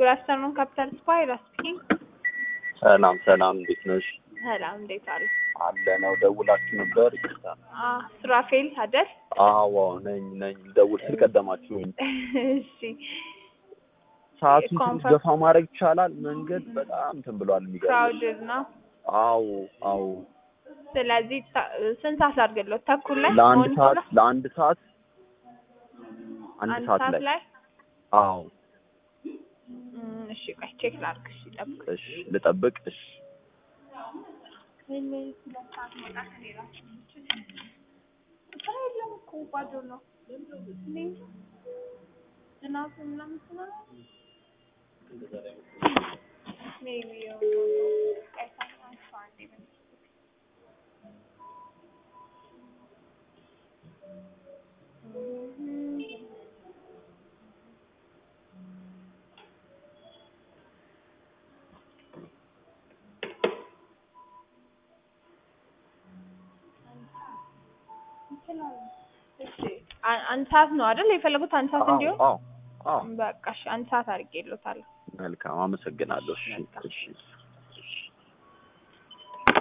ጉድ አፍተርኑን ካፒታል ስፓይ ስፒኪንግ። ሰላም ሰላም፣ እንዴት ነሽ? ሰላም እንዴት አሉ? አለ ነው ደውላችሁ ነበር? ይቅርታ። አ ሱራፌል አይደል? አዎ ነኝ ነኝ። ደውል ስለቀደማችሁኝ። እሺ ሰዓቱን ትንሽ ኮንፈርም- ገፋ ማድረግ ይቻላል? መንገድ በጣም እንትን ብሏል። የሚገርምሽ። ክራውድድ ነው። አዎ አዎ። ስለዚህ ታ- ስንት ሰዓት ላድርግለው? ተኩል ላይ ለአንድ ሞርኒንግ ሰዓት ላይ? ለአንድ ሰዓት አንድ አንድ ሰዓት ላይ ላይ አዎ። እም፣ እሺ ቆይ ቼክ ላድርግ። እሺ ጠብቅ። እሺ ልጠብቅ። እሺ ስራ የለም እኮ ባዶ ነው። እኔ እንጃ። ዝናብ ምናምን ስለሆነ ሜቢ ቀይ ሳምንት አንዴ ነው። እሺ አ- አንድ ሰዓት ነው አይደል የፈለጉት? አንድ ሰዓት እንዲሆን አዎ አዎ። በቃ እሺ፣ አንድ ሰዓት አድርጌልዎታለሁ። መልካም አመሰግናለሁ። እሺ እሺ